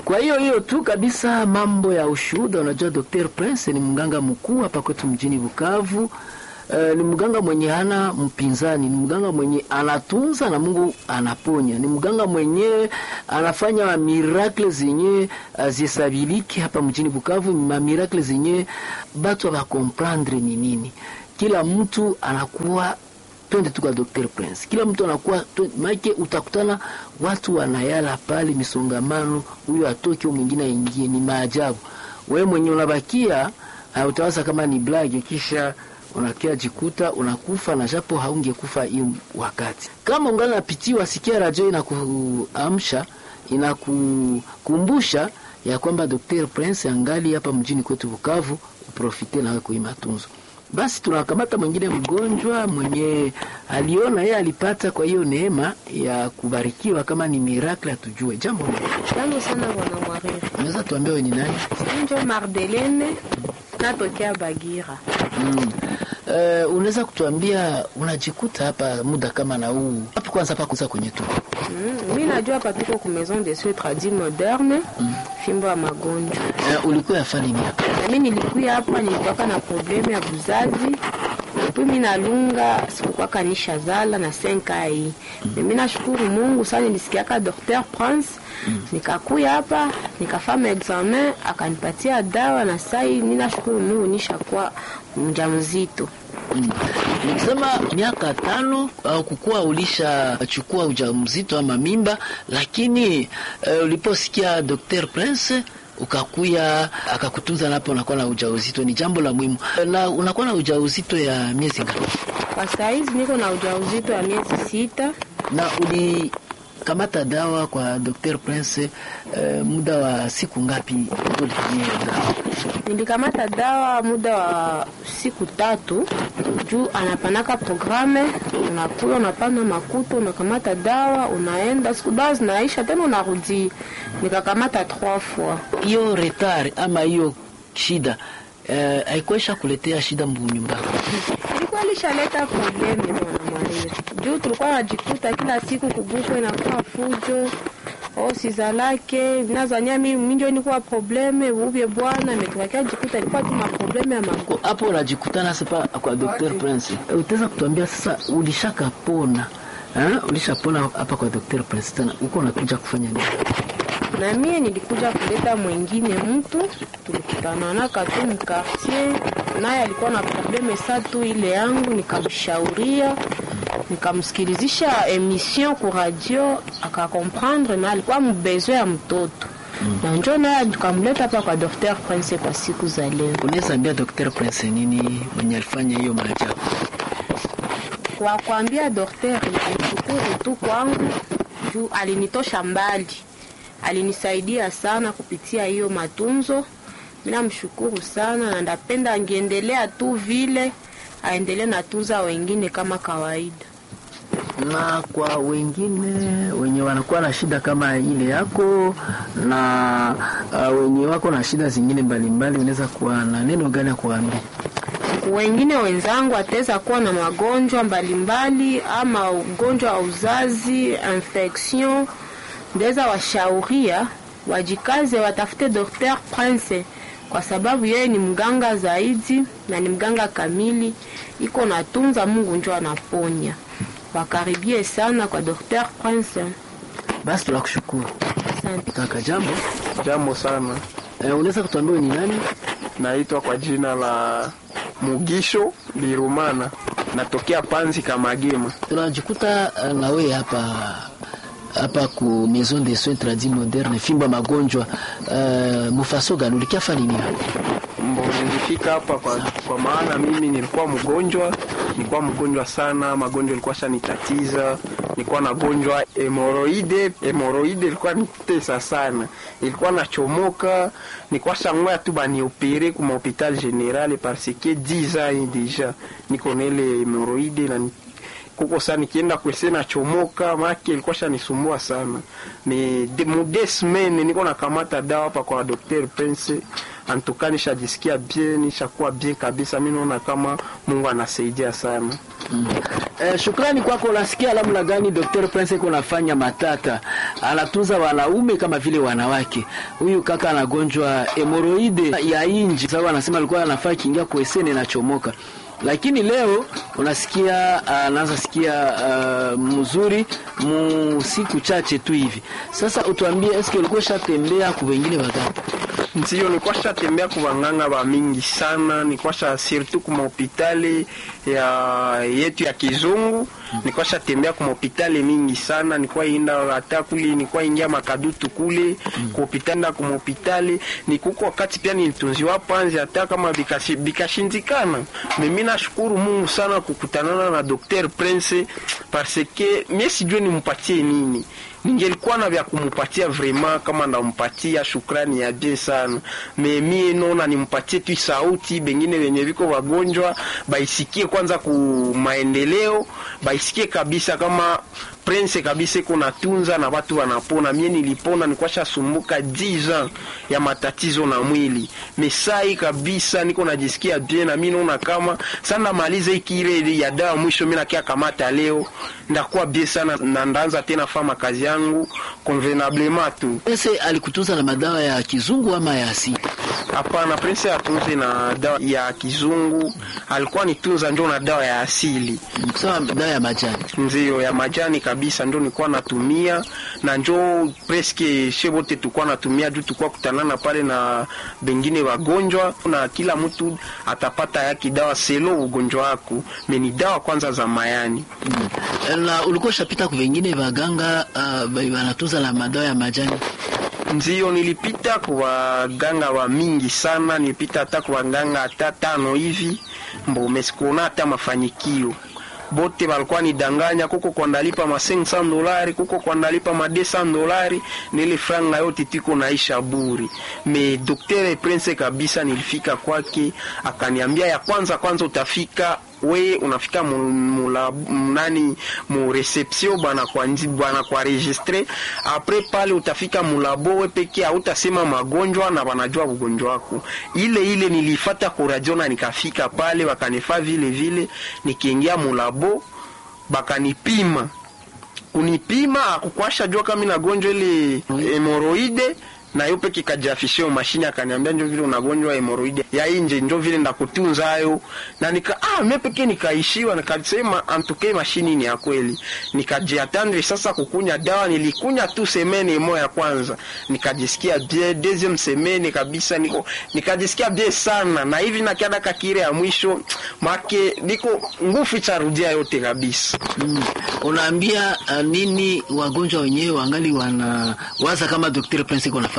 Kwa hiyo hiyo tu kabisa, mambo ya ushuhuda. Unajua, Dr. Prince ni mganga mkuu hapa kwetu mjini Bukavu. Uh, ni mganga mwenye hana mpinzani, ni mganga mwenye anatunza na Mungu anaponya, ni mganga mwenye anafanya miracle zenye zisabiliki hapa mjini Bukavu, ma miracle zenye batu abakomprendre ni nini. Kila mtu anakuwa twende tu kwa Dr. Prince, kila mtu anakuwa maike, utakutana watu wanayala pale misongamano, huyo atoke mwingine aingie, ni maajabu. Wewe mwenye unabakia uh, utawaza kama ni blage kisha unakia jikuta unakufa na japo haungekufa hiyo wakati. Kama ungana napitiwa, sikia radio inakuamsha inakukumbusha ya kwamba Dr. Prince angali hapa mjini kwetu Bukavu, uprofite nawe kui matunzo. Basi tunakamata mwingine mgonjwa mwenye aliona yeye alipata kwa hiyo neema ya kubarikiwa, kama ni miracle atujue. Jambo Jambo sana bwana Mwariri. unaweza tuambia wewe ni nani? Njo Mardelene natokea Bagira. Mm. Uh, unaweza kutuambia unajikuta hapa muda kama na huu hapo, kwanza hapa kuza kwenye tu Mm, mi najua hapa tuko ku maison de soins tradis moderne fimbo ya magonjwa. uh, ulikuwa yafanya nini hapa? Na mi nilikuya hapa nilikuwaka na probleme ya buzazi puis mi nalunga sikukwaka nishazala na senka hii mm. mi nashukuru Mungu sana, nilisikiaka Dr. Prince mm. nikakuya hapa nikafanya examen akanipatia dawa na sai mi nashukuru Mungu nishakuwa mjamzito. Mm. Nikisema miaka tano au kukuwa ulishachukua ujauzito ama mimba, lakini uh, uliposikia Dr. Prince ukakuya akakutunza napo, unakuwa na ujauzito, ni jambo la muhimu. Na unakuwa na ujauzito ya miezi ngapi? Kwa saizi niko na ujauzito ya miezi sita. Na ulikamata dawa kwa Dr. Prince uh, muda wa siku ngapi ulitumia dawa? Nilikamata dawa muda wa siku tatu juu anapanaka programe, unakula unapana makuta, unakamata dawa unaenda, siku dawa zinaisha tena unarudi. Nikakamata trois fois. Hiyo retard ama hiyo shida eh, haikuisha kuletea shida mbunyumbani? Ilikuwa lishaleta probleme bwana Mwariri, juu tulikuwa najikuta kila siku kubuko inakuwa fujo o sizalake nazania mi minjo nikuwa probleme uvye bwana metukakia jikuta ilikuwa tu maprobleme ya mago hapo unajikutana sasa kwa Dr. Prince. Utaweza kutuambia sasa ulishakapona eh? Ulishapona hapa kwa Dr. Prince tena uko unakuja kufanya nini? na mie nilikuja kuleta mwingine mtu tulikutananaka tu mkartier, naye alikuwa na probleme sa tu ile yangu, nikamshauria nikamsikilizisha emission ku radio akakomprendre, na alikuwa mbezwe ya mtoto mm. na njo naye tukamleta hapa kwa Dr. Prince kwa siku za leo. Unaweza ambia Dr. Prince nini mwenye alifanya hiyo maajabu? Kwa kuambia daktari, nilishukuru tu kwangu juu alinitosha mbali, alinisaidia sana kupitia hiyo matunzo. Mimi namshukuru sana na ndapenda angeendelea tu vile, aendelee natunza wengine kama kawaida. na kwa wengine wenye wanakuwa na shida kama ile yako na uh, wenye wako na shida zingine mbalimbali, unaweza kuwa na neno gani ya kuwaambia? Wengine wenzangu ataweza kuwa na magonjwa mbalimbali ama ugonjwa wa uzazi, infection, ndaweza washauria wajikaze, watafute Dr. Prince kwa sababu yeye ni mganga zaidi na ni mganga kamili, iko natunza, Mungu njo anaponya. Wakaribie sana kwa Dr. Prince. Basi tunakushukuru Asante. kaka. Jambo Jambo sana, eh, unaweza kutuambia wewe ni nani? naitwa kwa jina la Mugisho Birumana, natokea Panzi Kamagema. tunajikuta uh, na wewe hapa hapa ku maison de soins tradis moderne fimba magonjwa uh, mufaso gani ulikiafa nini hapa? Mbo nilifika hapa kwa, kwa maana mimi nilikuwa mgonjwa, nilikuwa mgonjwa sana, magonjwa ilikuwa shanitatiza, nilikuwa nagonjwa hemoroide. Hemoroide ilikuwa nitesa sana, ilikuwa nachomoka, nilikuwa shangoya tu baniopere kuma hopital general parce que 10 ans deja niko na ile hemoroide na ni- kuko sana nikienda kwese nachomoka, make ilikuwa shanisumbua sana. Ni de, mu deux semaines niko nakamata dawa hapa kwa Dr. Prince, antuka nishajisikia bien, nishakuwa bien kabisa. Mimi naona kama Mungu anasaidia sana. Eh, shukrani kwako. Unasikia namna gani Dr. Prince iko nafanya matata, anatunza wanaume kama vile wanawake. Huyu kaka anagonjwa hemoroide ya inji, sababu anasema alikuwa anafaa kiingia kuesene na chomoka lakini leo unasikia anaanza uh, sikia uh, mzuri mu siku chache tu hivi. Sasa utuambie, eske ulikuwa shatembea ku wengine waganga? Ndio, nilikuwa shatembea ku waganga wa mingi sana, nilikuwa sha surtout ku mahopitali ya yetu ya kizungu nilikuwa shatembea ku mahopitali mingi sana, nilikuwa inda hata kule, nilikuwa ingia makadutu kule ku hopitali na ku mahopitali nikuko wakati pia nilitunziwa panzi hata kama bikashindikana. Mimi nashukuru Mungu sana kukutanana na Dr. Prince parce que mimi sijui nimpatie nini ningelikuwa na vya kumupatia vraiment, kama ndampatia shukrani ya bien sana me mie naona nimpatie tu sauti, bengine wenye viko wagonjwa baisikie kwanza ku maendeleo, baisikie kabisa kama Prince kabisa iko natunza na watu wanapona. Mie nilipona, nilikuwa shasumbuka 10 ans ya matatizo na mwili mesai kabisa, niko najisikia bien na mimi naona kama sana maliza ikire ya dawa mwisho, mimi nakia kamata leo ndakuwa bien sana na ndaanza tena fama kazi yangu convenablement tu. Prince alikutunza na madawa ya kizungu ama ya asili? Hapana, Prince atunze na dawa ya kizungu, alikuwa nitunza njo na dawa ya asili. Sawa, dawa ya majani ndio ya majani kabisa, ndio nilikuwa natumia na njo preske she wote tulikuwa natumia juu tulikuwa kutanana pale na bengine wagonjwa, na kila mtu atapata yake dawa selo ugonjwa wako meni dawa kwanza za mayani. Mm. Na ulikuwa shapita ku vengine waganga uh, wanatunza na madawa ya majani? Ndio, nilipita kwa waganga wa mingi sana, nilipita hata kwa waganga hata tano hivi, mbo mesikuona hata mafanikio bote balikuwa nidanganya, kuko kwa ndalipa ma 500 dolari, kuko kwa ndalipa ma 200 dolari, nile franga yote tiko naisha buri. Me Dr. Prince kabisa, nilifika kwake akaniambia, ya kwanza kwanza utafika we unafika mula nani mu reception bana kwa nji bana kwa registre apres pale utafika mulabo we peke hautasema magonjwa na wanajua ugonjwa wako. Ile ile nilifata kuradio na nikafika pale wakanifaa vile vile, nikiingia mulabo bakanipima kunipima akukwasha jua kama ina gonjwa ile hemoroide na yo peke kajafishio mashine akaniambia njo vile unagonjwa hemoroide ya inje njo vile ndakutunza hayo na nika ah mimi peke nikaishiwa nikasema antuke mashini ni ya kweli nikajiatendre sasa kukunya dawa nilikunya tu semene moja ya kwanza nikajisikia bien deuxième semene kabisa niko nikajisikia bien sana na hivi na kiada kakire ya mwisho make niko nguvu charudia yote kabisa mm. unaambia uh, nini wagonjwa wenyewe wangali wana waza kama Dr. Prince kuna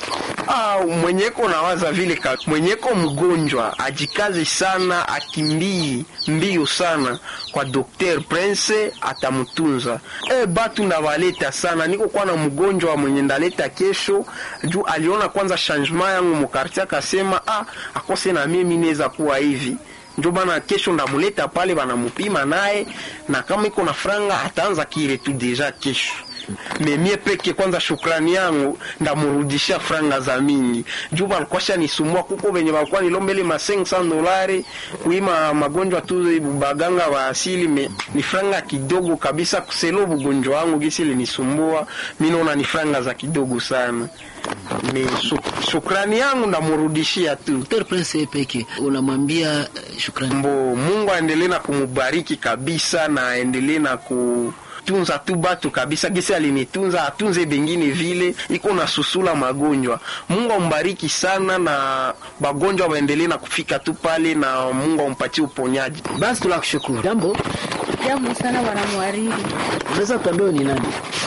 Ah, mwenyeko nawaza vile ka mwenyeko mgonjwa ajikazi sana, akimbii mbio sana kwa Dr. Prince atamtunza. E, batu ndawaleta sana, niko kwa na mgonjwa mwenye ndaleta kesho juu aliona kwanza changement yangu mukartia, akasema ah, akose na mimi naweza kuwa hivi njo bana kesho ndamuleta pale banamupima naye, na kama iko na franga ataanza kile tu deja kesho memie peke kwanza, shukrani yangu ndamurudisha franga za mingi juu balikuwa nisumbua kuko venye balikuwa nilombele ma 500 dolari kuima magonjwa tu baganga wa asili me, ni franga kidogo kabisa kuselo bugonjwa wangu gisi linisumbua mimi naona ni franga za kidogo sana ni shukrani yangu ndamurudishia tu. Dr. Prince peke unamwambia shukrani mbo Mungu aendelee na kumubariki kabisa na aendelee na ku tunza tu batu kabisa, gisi alinitunza atunze bengine vile, iko na susula magonjwa. Mungu ambariki sana na bagonjwa waendelee na kufika tu pale, na Mungu ampatie uponyaji. Basi tunakushukuru. Jambo jambo sana bwana mwariri. Unaweza kutuambia ni nani?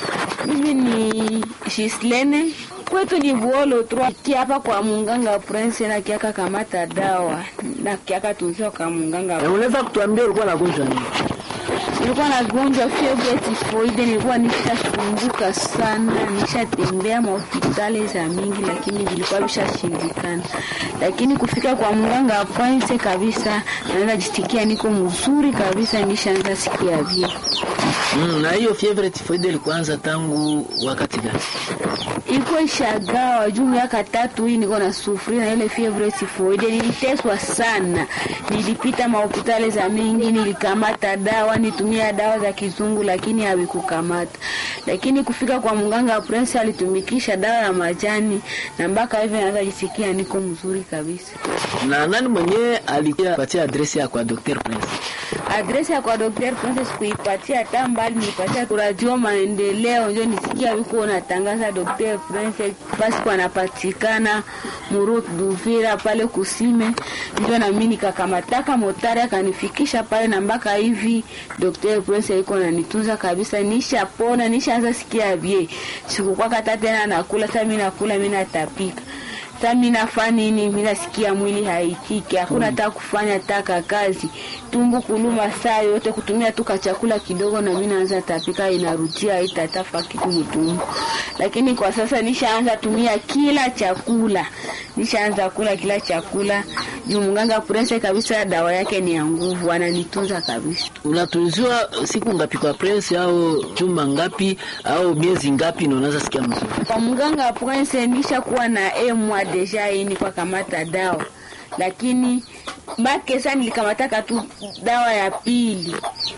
Mimi ni Shislene kwetu ni Buolo tu kiapa kwa munganga Prince na kiaka kamata dawa na kiaka tunzio kwa munganga. Unaweza kutuambia ulikuwa nagonjwa nini? nilikuwa nagonjwa fievre tifoide, nilikuwa nishasumbuka sana, nishatembea mahospitali za mingi, lakini vilikuwa vishashindikana. Lakini kufika kwa mganga Prince kabisa, naanza jisikia niko mzuri kabisa, nishaanza sikia vile. Mm, na hiyo fievre tifoide ilikuanza tangu wakati gani? iko ishagawa juu miaka tatu hii niko na sufuri na ile fievre tifoide. Niliteswa sana, nilipita mahopitali za mingi, nilikamata dawa, nitumia dawa za kizungu, lakini havikukamata. Lakini kufika kwa mganga Prince alitumikisha dawa ya majani na mpaka hivi naweza jisikia niko mzuri kabisa. Na nani mwenyewe alipatia adresi ya kwa Dr. Prince? Adresi ya kwa Dr. Princess kuipatia hata mbali, nilipatia Radio Maendeleo, ndio nisikia wiko natangaza Dr. Princess basi kwa anapatikana Murut Duvira pale Kusime, ndio na mimi nikakamataka motari akanifikisha pale, na mpaka hivi Dr. Princess iko nanitunza kabisa, nishapona, nishaanza sikia bie, sikukuwa kata tena nakula, sasa mimi nakula, mimi natapika sasa mimi nafanya nini? Mimi nasikia mwili haitiki, hakuna hata kufanya taka kazi, tumbo kuluma saa yote, kutumia tu chakula kidogo, na mimi naanza tapika, inarudia itatafa kitu mtumbo. Lakini kwa sasa nishaanza tumia kila chakula, nishaanza kula kila chakula juu mganga Prince kabisa, dawa yake ni ya nguvu, ananitunza kabisa. Unatunziwa siku ngapi kwa Prince, au juma ngapi au miezi ngapi ndio unaanza sikia mzuri? Kwa mganga Prince nishakuwa na emwa deja ini kwa kamata dawa, lakini make sasa nilikamataka tu dawa ya pili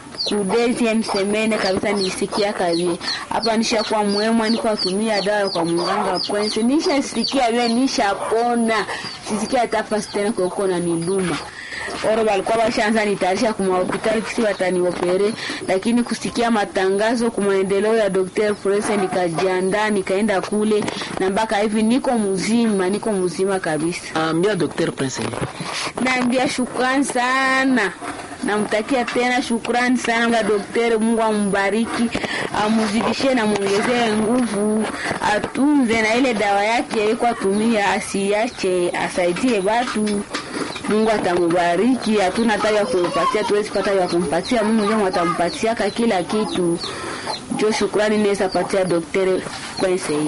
kudezi msemene kabisa, nilisikia kazi hapa, nishakuwa mwemwa, niko atumia dawa kwa mganga Prince, nishasikia vile, nishapona, sisikia hata fasi tena kwa na niluma oro walikuwa washaanza nitayarisha kuma hospitali kisi wataniopere, lakini kusikia matangazo kwa maendeleo ya Dr. Prince nikajiandaa nikaenda kule, na mpaka hivi niko mzima, niko mzima kabisa. Ambia Dr. Prince. Naambia shukrani sana, namtakia tena shukrani sana kwa daktari. Mungu ambariki, amuzidishie na muongezee nguvu, atunze na ile dawa yake iko atumia, asiache, asaidie watu Mungu atamubariki. Hatuna hata ya kumpatia, tuwezi pata ya kumpatia. Mungu ndio atampatiaka kila kitu. Jo, shukrani naweza patia daktari Prince hili.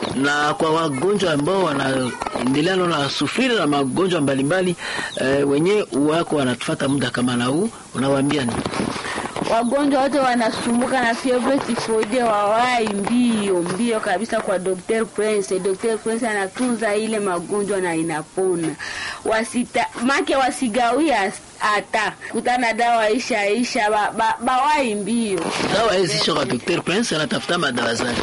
Na kwa wagonjwa ambao wanaendelea na sufiri na magonjwa mbalimbali eh, wenyewe wako wanatufuata muda kama na huu, unawaambia nini? wagonjwa wote wanasumbuka na fievre tifoide wawai mbio mbio kabisa kwa Dr. Prince. Dr. Prince anatunza ile magonjwa na inapona. Wasita make wasigawia hata kutana dawa isha isha ba, ba, bawai mbio Dawa hizi sio kwa Dr. Prince, anatafuta madawa zake.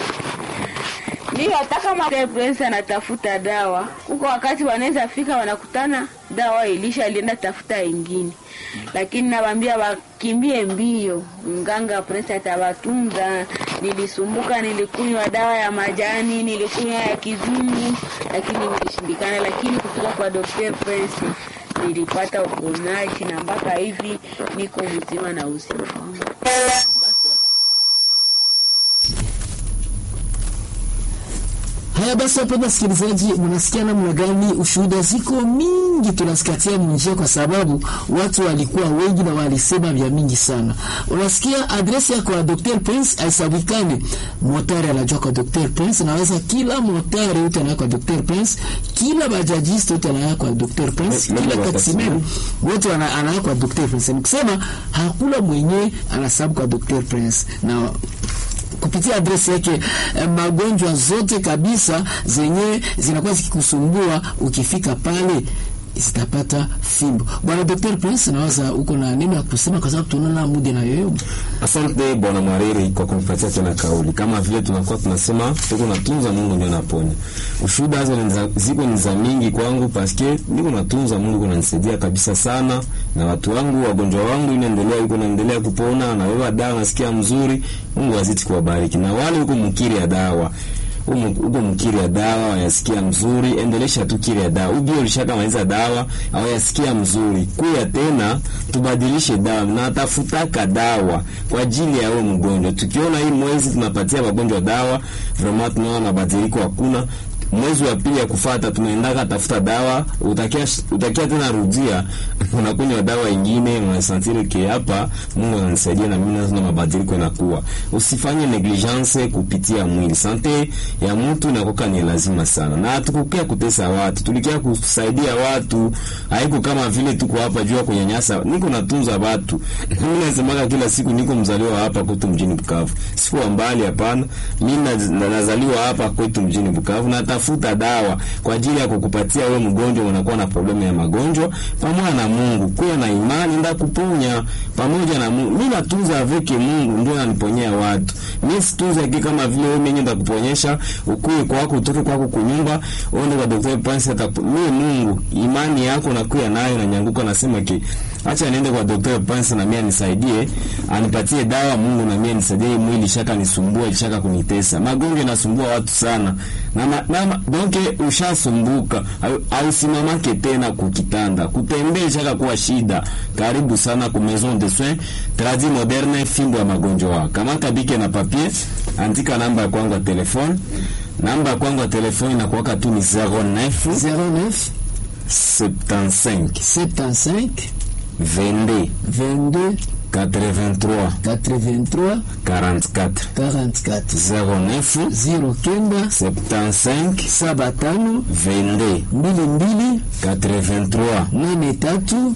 ndio hata kama Dr. Prince anatafuta dawa huko, wakati wanaweza fika wanakutana dawa ilisha, alienda tafuta ingine, lakini nawaambia wakimbie mbio, mganga Prince atawatunza. Nilisumbuka, nilikunywa dawa ya majani, nilikunywa ya kizungu, lakini nilishindikana, lakini kufika kwa Dr. Prince nilipata uponaji na mpaka hivi niko mzima na uzima wangu. Haya basi, wapenda wasikilizaji, mnasikia namna gani? Ushuhuda ziko mingi, tunasikatia njia kwa sababu watu walikuwa wengi na walisema vya mingi sana. Unasikia adresi yako ya Dr. Prince aisabikane, motari anajua kwa Dr. Prince, naweza kila motari yote anaya kwa Dr. Prince, kila bajajiste yote anaya kwa Dr. Prince, Mimi kila wa taximen wote wana- anaya kwa Dr. Prince. Nikusema hakuna mwenye anasabu kwa Dr. Prince na kupitia adresi yake eh, magonjwa zote kabisa zenye zinakuwa zikikusumbua ukifika pale zitapata fimbo. Bwana Dr. Prince, nawaza uko na neno ya kusema kwa sababu tunaona muda na yoyo. Asante bwana Mwariri kwa kunipatia tena kauli. Kama vile tunakuwa tunasema tuko natunza Mungu ndio naponya. Ushuhuda hizo ni za- ziko ni za mingi kwangu paske niko natunza Mungu kunanisaidia kabisa sana, na watu wangu wagonjwa wangu inaendelea huko naendelea kupona, na wewe dawa nasikia mzuri. Mungu azidi kuwabariki, na wale huko mkiri ya dawa huko mkiri ya dawa yasikia mzuri, endelesha tu kiri ya dawa. Ubio ulishakamaliza dawa au yasikia mzuri, kuya tena tubadilishe dawa na tafutaka dawa kwa ajili ya huyo mgonjwa. Tukiona hii mwezi tunapatia wagonjwa dawa, vraiment tunaona mabadiliko hakuna mwezi wa pili ya kufata tunaendaka tafuta dawa, utakia utakia tena rudia unakunywa dawa ingine unasantiri ke hapa Mungu ananisaidia na mimi nazo na mabadiliko yanakuwa. Usifanye negligence kupitia mwili. Sante ya mtu inakoka ni lazima sana, na hatukukia kutesa watu, tulikia kusaidia watu. Haiko kama vile tuko hapa juu ya kunyanyasa. Niko natunza watu mimi nasemaga kila siku, niko mzaliwa hapa kwetu mjini Bukavu, sikuwa mbali, hapana. Mimi na- nazaliwa hapa kwetu mjini Bukavu, natafuta dawa kwa ajili ya kukupatia wewe mgonjwa, unakuwa na problemu ya magonjwa, pamoja na Mungu, kuwa na imani nda kuponya pamoja na Mungu. Mimi natunza aveke Mungu ndio ananiponyea watu. Mimi situnza ki kama vile wewe mwenyewe ndakuponyesha, ukue kwako, utoke kwako kunyumba, uende kwa daktari Prince atakupo. Mimi Mungu, imani yako nakuya nayo na nyanguka, nasema ki acha niende kwa daktari Prince na mimi anisaidie, anipatie dawa Mungu na mimi anisaidie. Hii Mwili shaka nisumbua, shaka kunitesa. Magonjwa inasumbua watu sana. Na ma- na ma- donc ushasumbuka, au- ausimamake tena kukitanda. Kutembea shaka kuwa shida. Karibu sana ku Maison de Soins Tradi Moderne, fimbo ya magonjwa. Kamata bike na papier, andika namba ya kwangu ya telefone. Namba ya kwangu ya telefone inakuwaka tu ni 09 09 75 75 22 22 83 83 44 44 09 09 75 saba tano 22 mbili mbili 83 nane tatu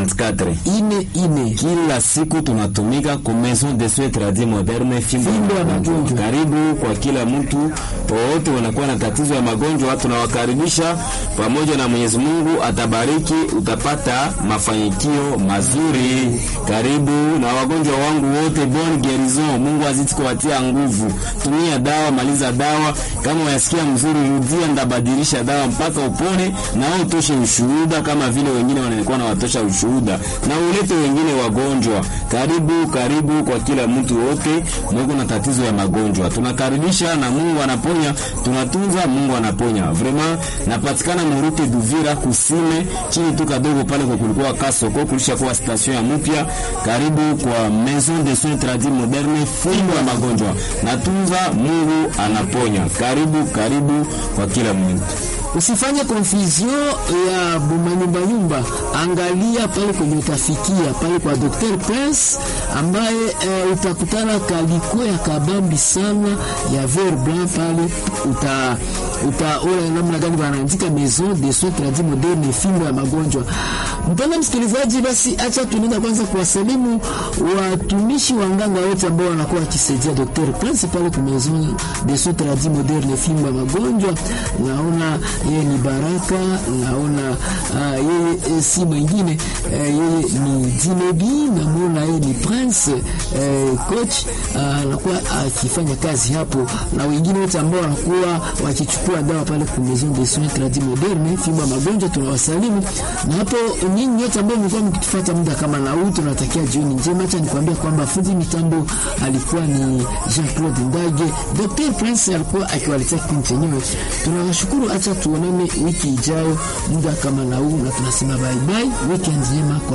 44 ine ine. kila siku tunatumika ku maison de soins tradis moderne fimbo Fimbo ya ya magonjwa. magonjwa. Karibu kwa kila mtu wowote wanakuwa na tatizo ya magonjwa, watu tunawakaribisha pamoja na Mwenyezi Mungu atabariki, utapata mafanikio mazuri. Karibu na wagonjwa wangu wote, bon guerison. Mungu azidi kuwatia nguvu. Tumia dawa, maliza dawa. Kama unasikia mzuri, rudia, ndabadilisha dawa mpaka upone, na wewe utoshe ushuhuda kama vile wengine wanakuwa na watosha ushuhuda, na ulete wengine wagonjwa. Karibu, karibu kwa kila mtu wote mweko na tatizo ya magonjwa, tunakaribisha na Mungu anaponya, tunatunza, Mungu anaponya. Vraiment napatikana Murute Duvira kusime chini tu kadogo pale kwa kulikuwa kasoko kulisha kuwa station ya mpya. Karibu kwa Maison de Soins Tradis Moderne, fimbo ya magonjwa, natunza, Mungu anaponya. Karibu, karibu kwa kila mtu. Usifanye confusion ya bumanyumbanyumba, angalia pale kwenye utafikia pale kwa Dr. Prince ambaye eh, utakutana kaliko ya kabambi sana ya ver blanc pale, uta utaona namna gani wanaandika Maison de Soins Tradis Moderne, fimbo ya magonjwa. Mpenda msikilizaji, basi acha tunaenda kwanza kuwasalimu watumishi wa nganga wote ambao wanakuwa wakisaidia Dr. Prince pale kwa Maison de Soins Tradis Moderne, fimbo ya magonjwa. Naona yeye ni Baraka, naona uh, yeye eh, si mwingine uh, yeye ni Dinebi, namwona yeye ni Prince uh, coach anakuwa uh, akifanya kazi hapo, na wengine wote ambao wanakuwa wakichukua dawa pale kwa Maison de Soins Tradis Moderne, fimbo ya magonjwa, tunawasalimu na hapo nyinyi nyote ambao mlikuwa mkitufuata muda kama na huu, tunatakia jioni njema. Acha nikwambia kwamba fundi mitambo alikuwa ni Jean-Claude Ndage, Dr. Prince alikuwa akiwaletea kipindi chenyewe. Tunawashukuru, acha tuonane wiki ijayo muda kama na huu, na tunasema bye bye, weekend njema kwa